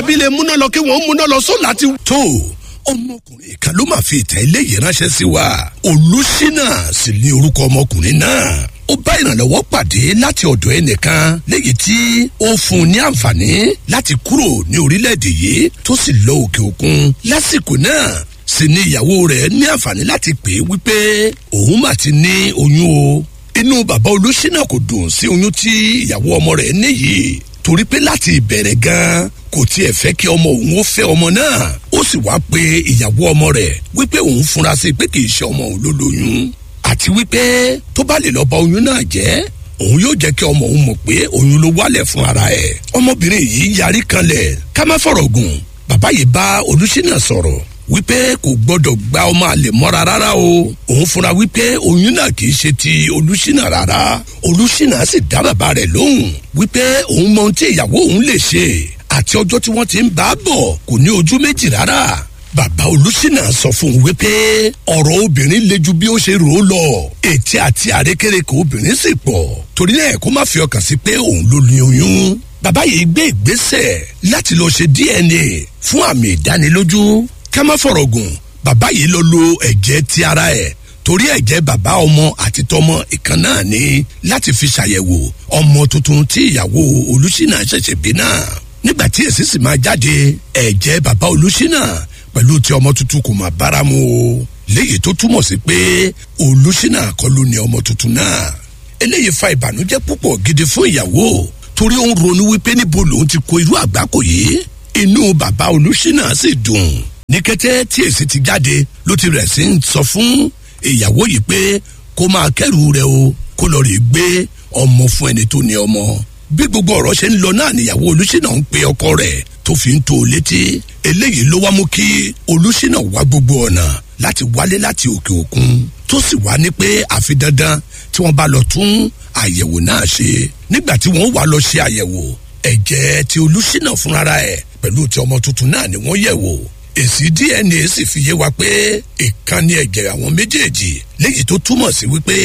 abilé múná lọ kí wọ́n múná lọ sólà ti. tó ọmọkùnrin kan ló máa fi ìtàn eléyìí ránṣẹ́ sí wa olùsínà sì ní orúkọ ọmọkùnrin náà ó bá ìrànlọ́wọ́ pàdé láti ọ̀dọ̀ ẹnìkan léyìí tí ó fún un ní àǹfààní láti kúrò ní orílẹ̀-èdè yìí tó sì lọ òkè òkun lásìkò náà sì ni ìyàwó rẹ̀ ní àǹfààní láti pè é wípé òun mà ti ní oyún o inú bàbá olùsínà kò dùn sí oyún tí ìyàwó ọmọ rẹ̀ ní yìí torí pé láti ìbẹ̀rẹ̀ gan kò tiẹ̀ fẹ́ kí ọmọ òun ó fẹ́ ọmọ náà ó sì wá pe ìyàwó ọmọ rẹ̀ wípé òun fura sí pé kì í ṣe ọmọ òun ló lóyún àti wípé tó bá lè lọ bà oyún náà jẹ́ òun yóò jẹ́ kí ọmọ òun mọ̀ pé oyún ló wálẹ̀ fún ara ẹ̀ ọmọbìnrin yìí yarí kanlẹ̀ ká má fọ̀rọ̀ gùn bàbá yìí bá olùsínà sọ̀rọ̀ wípé kò gbọdọ̀ gba ọmọ àlè mọ́ra rárá o òun fúnra wípé oyún náà kì í ṣe ti olùsínà rárá olùsínà sì dá bàbá rẹ̀ lóhùn wípé òun mọ ohun tí ìyàwó òun lè ṣe àti ọjọ́ tí wọ́n ti ń bá a bọ̀ kò ní ojú méjì rárá bàbá olùsínà sọ fún un wípé ọ̀rọ̀ obìnrin le ju bí ó ṣe rò ó lọ ètí àti àrékérekè obìnrin sì pọ̀ torí náà kó má fi ọkàn sí pé òun ló ní oyún bàbá yìí gbé ìgbésẹ̀ láti lọ ṣe dna fún àmì ìdánilójú ká má fọ̀rọ̀ gùn bàbá yìí lọ lo ẹ̀jẹ̀ ti ara ẹ̀ torí ẹ̀jẹ̀ bàbá ọmọ àti tọmọ ìkan náà ni láti fi ṣàyẹ̀wò ọmọ tuntun tí ìyàwó olùsínà ṣẹ̀ṣẹ̀ bí náà nígbà tí èsì sì máa jáde ẹ̀jẹ̀ bàbá olùsínà pẹ̀lú ti ọmọ tuntun kò máa bára mu o léyìí tó túmọ̀ sí pé olùsínà kọ́ ló ní ọmọ tuntun náà eléyìí fa ìbànújẹ́ púpọ̀ gidi fún ìyàwó torí ó ń ronú wípé níbo lòun ti kó irú àgbákò yìí inú bàbá olùsínà sì dùn ní kété tí èsì ti jáde ló ti rẹ̀ sí ń sọ fún ìyàwó yìí pé kó máa kẹ́rù rẹ̀ o kó lọ rí gbé ọmọ fún ẹni tó ní ọmọ bí gbogbo ọ̀rọ̀ ṣe ń lọ náà níyàwó olùsínà ń pe ọkọ rẹ̀ tó fi ń tó o létí eléyìí ló wá mú kí olùsínà wá gbogbo ọ̀nà láti wálé láti òkè òkun tó sì wá ní pé àfi dandan tí wọ́n bá lọ tún àyẹ̀wò náà ṣe nígbà tí wọ́n wá lọ ṣe àyẹ̀wò ẹ̀jẹ̀ ti olùsínà fúnra ẹ̀ pẹ̀lú ti ọmọ tuntun náà ni wọ́n yẹ̀ wò èsì dna sì fi yé wa pé ìkànnì ẹ̀jẹ̀ àwọn méjèèjì léyìí tó túmọ̀ sí wípé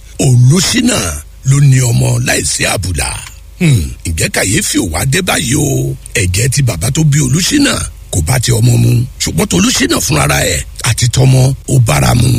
olùsínà ló ní ọmọ láìsí àbùlà ǹjẹ́ kàyéfì ò wá dé báyìí o ẹ̀jẹ̀ ti bàbá tó bí olùsínà kò bá ti ọmọ mu ṣùgbọ́n tó olùsínà fúnra ẹ̀ àti tọmọ ó bára mu.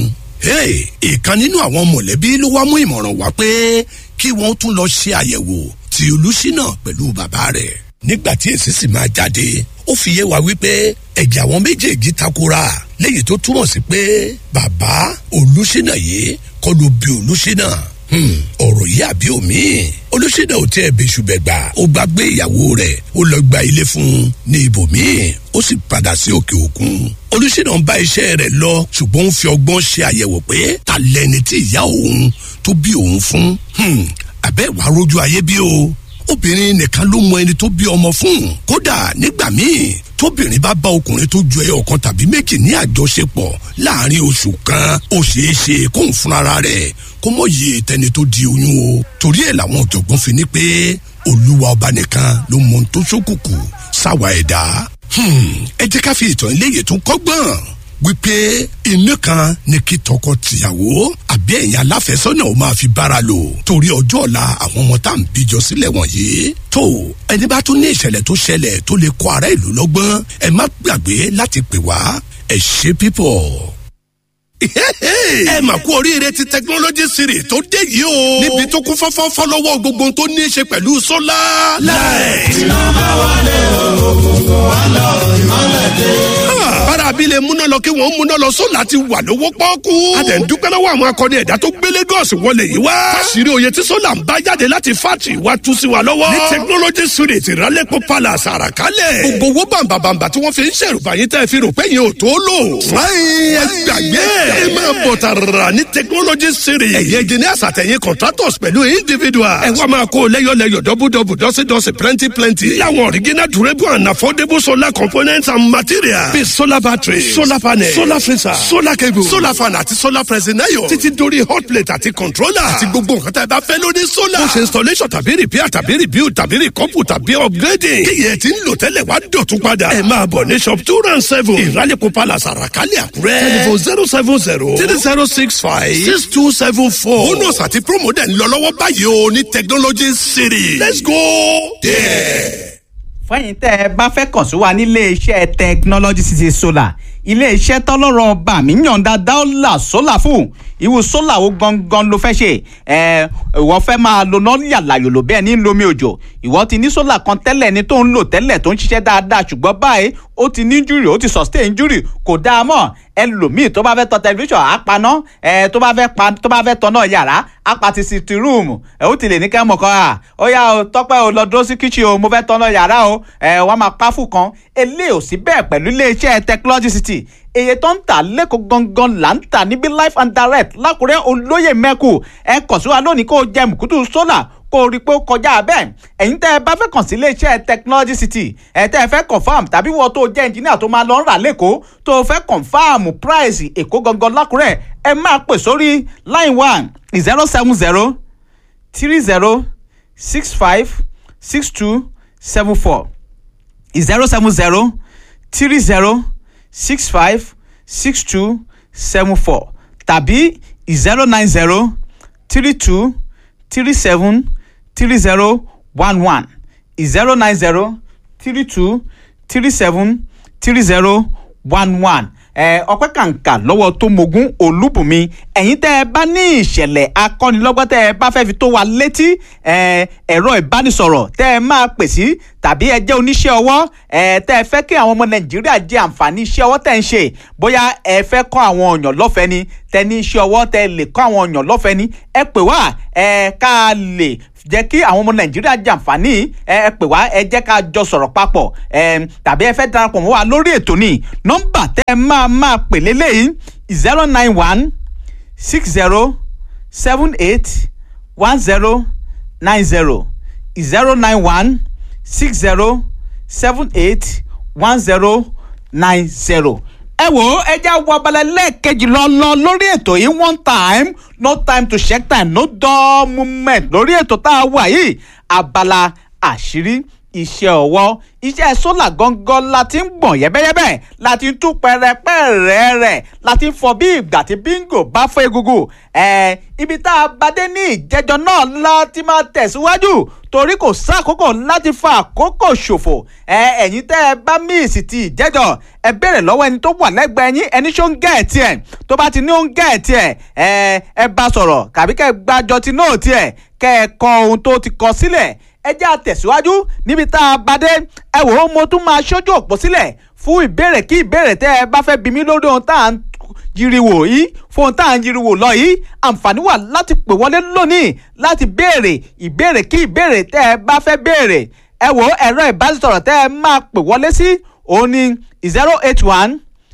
ìkan nínú àwọn mọ̀lẹ́bí ló wá mú ìmọ̀ràn wá pé kí wọ́n tún lọ ṣe àyẹ̀wò ti olùsínà pẹ̀lú bàbá rẹ̀ nígbà tí èsì sì máa jáde ó fi yé wa wípé ẹ̀jẹ̀ àwọn méjèèjì takora léyìí tó túmọ̀ sí pé bàbá olùsínà yìí kọ́ ló bí olùsínà ọ̀rọ̀ yìí àbí omi olùsínà ò tẹ́ ẹ bẹ́sù bẹ́ẹ̀ gbà ó gbàgbé ìyàwó rẹ̀ ó lọ gba ilé fún un ní ibòmíì ó sì padà sí òkè òkun olùsínà ń bá iṣẹ́ rẹ̀ lọ ṣùgbọ́n ó fi ọgbọ́n ṣe àyẹ̀wò pé ta lẹni tí ìyá òun tó bí òun fún àbẹ́ ìwà rojú ayé bí o obìnrin nìkan ló mọ ẹni tó bí ọmọ fún kódà nígbà míì tóbìnrin bá bá ọkùnrin tó ju ẹyọ kan tàbí méjì ní àjọṣepọ̀ láàrin oṣù kan ó ṣeé ṣe kóun fúnra rẹ̀ kó mọ̀ yé tẹni tó di oyún o torí ẹ̀ làwọn ọ̀jọ̀gbọ́n fi ní pé olúwa ọba nìkan ló mọ ohun tó ṣókùnkùn sáwà ẹ̀dá ẹ jẹ́ ká fi ìtàn eléyìí tún kọ́gbọ́n wípé inú kan ni kí tọkọ-tìyàwó àbí ẹ̀yin aláfẹ́sọ́nà ó máa fi bára lò torí ọjọ́ ọ̀la àwọn ọmọ tá à ń bíjọ sílẹ̀ wọ̀nyí. tó ẹni bá tún ní ìṣẹ̀lẹ̀ tó ṣẹlẹ̀ tó lè kọ ara ìlú lọ́gbọ́n ẹ má gbàgbé láti pè wá ẹ ṣe pípọ̀ ẹ mà kú oríire ti technology series tó dé yìí o. níbi tó kún fọ́fọ́ fọ́lọ́wọ́ gbogbo tó ní í ṣe pẹ̀lú sólà. láì. iná bá wálé òkùnkùn wá lọ ìmọ̀lẹ̀ dé. bára abilé múná lọ kí wọ́n múná lọ sólà ti wà lówó pọ́ọ́kú. a dẹ̀ ń dúpẹ́ lọ́wọ́ àwọn akọni ẹ̀dá tó gbé Lagos wọlé yìí wá. fásirì oyè tí sólà ń bá jáde láti fátì wá tú sí wa lọ́wọ́. ní technology series ìrálẹ́pọ̀ palace àràkálẹ̀. gbogbo owó bàǹbàǹbà tí wọ́n fi ń ṣèrùbáyé tẹ́ fi rò pé yẹn ò tó lò. fúláyìn ẹ gbàgbé ẹ máa bọ̀ tààrà ní technology series. ẹ̀yin engineers àtẹ̀yìn contractors pẹ̀lú individuals. ẹ wá máa kó lẹ́yọ̀lẹ́yọ̀ dọ́bùdọ́bù dọ́sídọ́sí plenty plenty. láwọn original durable and affordable solar components and materials. bíi solar battery solar panel solar freezer solar cable solar fan àti solar pressing iron. títí dórí hot plate àti controller. àti gbogbo nǹkan tá ẹ bá fẹ́ lórí solar. bó ṣe installation tàbí repair tàbí rebuild tàbí recouple tàbí upgrading. kíyẹ̀ tí ń lò tẹ́lẹ̀ wá dọ̀tún padà. ẹ máa bọ̀ ní shop two round seven. ìrálẹ̀kọ̀ palace àràkálẹ̀ àkúrẹ́. telephone zero seven zero three zero six five six two seven four. bonus àti promo dẹ̀ ń lọ lọ́wọ́ báyìí o ní technology city. let's go there. fẹ́yìn tẹ́ ẹ bá fẹ́ kàn sí wa nílé iṣẹ́ technology city solar ilé iṣẹ́ tọ́lọ́rọ̀ ọba mi yànda dáọ́là sólà fún ìwú sólà wo gangan ló fẹ́ ṣe ẹ ìwọ fẹ́ máa lo náà yàlàyòlò bẹ́ẹ̀ ní lomi òjò ìwọ ti ní sólà kan tẹ́lẹ̀ ní tó ń lò tẹ́lẹ̀ tó ń ṣiṣẹ́ dáadáa ṣùgbọ́n báyìí ó ti ní injury ó ti sustain injury kò dáa mọ́ ẹlòmíì tó bá fẹ́ tọ tẹlifíṣàn á paná ẹ tó bá fẹ́ pa tó bá fẹ́ tọ náà yàrá á pa ti sitting room ẹ ó ti lè ní kẹ́ mọ̀ kọ́ à ó yá o tọ́pẹ́ o lọ dúró sí kitchen o mo fẹ́ tọ náà yàrá o ẹ wọ́n máa pa fún kan eléyìí ò sí bẹ́ẹ̀ pẹ̀lú iléeṣẹ́ technology city èyí tó ń tà lẹ́kọ̀ọ́ gangan là ń tà níbi life and direct lákùrẹ́ olóyè mẹ́kù ẹ kàn sí wa lónìí kó o jẹ mùkútù sólà kó o rí i pé ó kọjá bẹ́ẹ̀ ẹ̀yin tẹ́ ẹ bá fẹ́ kàn sí iléeṣẹ́ technology city ẹ̀ tẹ́ ẹ fẹ́ confam tàbí wọ́n tó jẹ́ engineer tó máa lọ ń rà lẹ́kọ̀ọ́ tó o fẹ́ confam price èkó gangan lákùrẹ́ ẹ máa pè sórí line one zero seven zero three zero six five six two seven four zero seven zero three zero six five six two seven four tàbí zero nine zero three two three seven three zero one one zero nine zero three two three seven three zero one one ọpẹ́ kàǹkà lọ́wọ́ tó mogun olúbùnmi ẹ̀yin tẹ́ ẹ bá ní ìṣẹ̀lẹ̀ akọ́nilọ́gbọ́n tẹ́ ẹ bá fẹ́ fi tó wa létí ẹ̀rọ ìbánisọ̀rọ̀ tẹ́ ẹ máa pè sí tàbí ẹ jẹ́ oníṣẹ́ ọwọ́ tẹ́ ẹ fẹ́ kí àwọn ọmọ nàìjíríà jẹ àǹfààní iṣẹ́ ọwọ́ tẹ́ ń ṣe bóyá ẹ fẹ́ kọ́ àwọn èèyàn lọ́fẹ̀ẹ́ ni tẹ́ ní iṣẹ́ ọwọ́ tẹ́ lè kọ́ àwọn èèyàn lọ́fẹ̀ẹ́ ni ẹ pè wá ká lè jẹ́ kí àwọn ọmọ nàìjíríà jàǹfààní ẹ pè wá ẹ jẹ́ ká jọ sọ̀rọ̀ papọ̀ tàbí ẹ fẹ́ darapọ̀ mọ́ wa lórí ètò ní nọ́mbà tẹ́ ẹ máa máa pè lélẹ́yìí zero nine one six zero seven eight one zero nine zero zero nine one six zero seven eight one zero nine zero ẹ wò ó ẹ jẹ́ wọ abalẹ̀ lẹ́ẹ̀kejì lọ́lọ́ lórí ètò yìí one time no time to check time no dull moment lórí ètò tá a wà yìí abala àṣírí iṣẹ́ ọwọ́ iṣẹ́ sólà gangan la ti ń gbọ̀n yẹ́bẹ́yẹ́bẹ́ la ti ń tú pẹ́rẹpẹ́rẹ́ rẹ̀ la ti ń fọ bí ìgbà tí bíngò bá fọ́ egungun ẹ̀ ibi tá a bá dé ní ìjẹ́jọ́ náà la ti máa tẹ̀síwájú torí kò sákòókò láti fa àkókò ṣòfò ẹ ẹ̀yin tẹ́ ẹ bá míìsì ti ìjẹ́jọ́ ẹ béèrè lọ́wọ́ ẹni tó wà lẹ́gbẹ̀ẹ́ yín ẹni ṣó ń gẹ̀ ẹ̀ tiẹ̀ tó bá ti ní ó ń gẹ̀ ẹ̀ tiẹ̀ ẹ ẹ bá sọ̀rọ̀ kàbí kẹ́ ẹ gbàjọ ti náà tiẹ̀ kẹ́ ẹ kọ ohun tó ti kọ sílẹ̀ ẹ jẹ́ àtẹ̀síwájú níbi tá a bá dé ẹ wò ó mo tún máa ṣojú òpó sílẹ̀ fún ìbéèrè kí ìbéèrè tẹ́ ẹ bá fẹ́ bí mi lórí ohun tá à ń yiriwo yìí fún tá à ń yiriwo lọ yìí àǹfààní wà láti pè wọlé lónìí láti béèrè ìbéèrè kí ìbéèrè tẹ́ ẹ bá fẹ́ béèrè ẹ wò ẹ̀rọ ìbánisọ̀rọ̀ tẹ́ ẹ máa pè wọlé sí òun ni zero eight one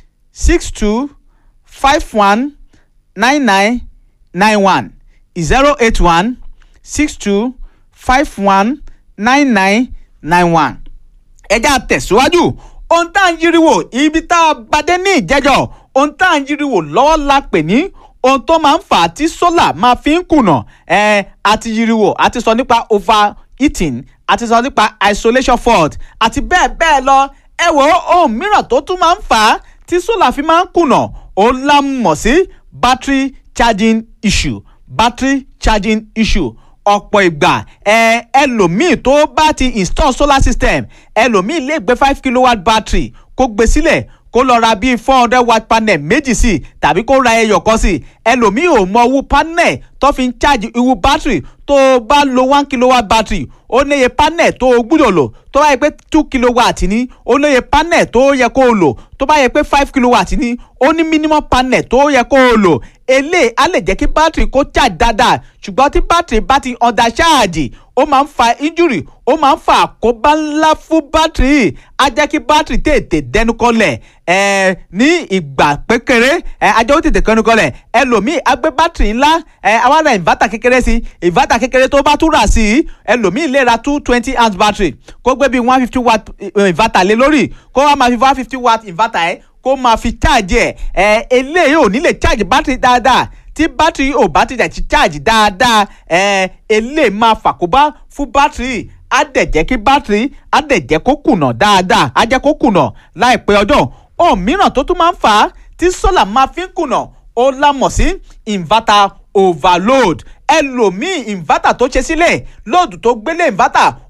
six two five one nine nine nine one zero eight one six two five one nine nine nine one ẹ já tẹ̀síwájú ohun tá à ń yiriwo ibi tá a bá dé ní ìjẹ́jọ́ ohun tá à ń yiriwo lọ́wọ́ la pè ní ohun tó máa ń fà á tí sólà máa fi ń kùnà ẹ àti yiriwo àti sọ nípa overheating àti sọ nípa isolation fault àti bẹ́ẹ̀ bẹ́ẹ̀ lọ ẹ wò ó ohun mìíràn tó tún máa ń fà á tí sólà fi máa ń kùnà òun la mọ̀ sí battery charging issue battery charging issue ọ̀pọ̀ ìgbà ẹ ẹlòmíì tó bá ti install solar system ẹlòmíì lè gbé five kilowatt battery kó gbé sílẹ̀ kó lọ ra bíi four hundred watt panel méjì sí tàbí kó ra ẹyọ kan sí ẹlòmíì ò mọ owó panel tó fi ń charge irú battery tó o bá lo one kilowatt battery ó níye panel tó o gbúdọ̀ lò tó bá yẹ pé two kilowatt ní ó níye panel tó yẹ kó o lò tó bá yẹ pé five kilowatt ní ó ní minimum panel tó yẹ kó o lò eléyìí á lè jẹ́ kí battery kó charge dáadáa ṣùgbọ́n tí battery bá ti under charge ó máa ń fa injury ó máa ń fa àkóbá ńlá fún battery á jẹ́ kí battery tètè dẹnu kọlẹ̀ ẹ̀ ní ìgbà pékeré ẹ̀ ajá ó tètè kẹnu kọlẹ̀ ẹlòmíì á gbé battery ńlá ẹ̀ àwa ra inverter kékeré sí inverter kékeré tó bá tún rà sí ẹlòmíì lè ra two twenty amp battery kó gbé bíi one fifty watt inverter lé lórí kó wá máa fi one fifty watt inverter ẹ̀ kó máa fi charge ẹ̀ ẹ̀ eléyìí ò ní lè charge battery dáadáa tí bátìrì ò bá ti dẹ̀ ti charge dáadáa ẹ̀ eléyìí máa fàkóbá fún bátìrì á dẹ̀ jẹ́ kí bátìrì á dẹ̀ jẹ́ kó kùnà dáadáa á jẹ́ kó kùnà láìpẹ́ ọjọ́ ohun mìíràn tó tún máa ń fà á tí sólà máa fi ń kùnà ó lámọ̀ sí inverter overload ẹlòmíì inverter tó ṣe sílẹ̀ lóòdù tó gbélé inverter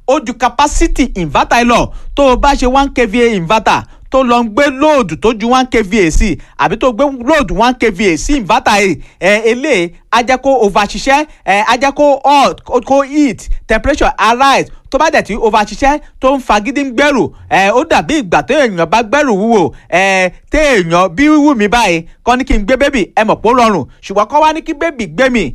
ó ju capacity inverter yìí lọ tó o bá ṣe one kva inverter tó lọ ń gbé lóòdù tó ju one kva sí àbí tó gbé lóòdù one kva sí inverter yìí ẹ eléyìí á jẹ́ kó over ṣiṣẹ́ ẹ á jẹ́ kó hot kó heat temperature arise tó bá dẹ̀ tí over ṣiṣẹ́ tó ń fagídí ń gbẹ́rù ẹ ó dàbí ìgbà tó èèyàn bá gbẹ́rù wúwo ẹ téèyàn bí wíwú mi báyìí kọ́ ní kí n gbé bébì ẹ mọ̀ pé ó rọrùn ṣùgbọ́n kọ́ wá ní kí bébì gbé mi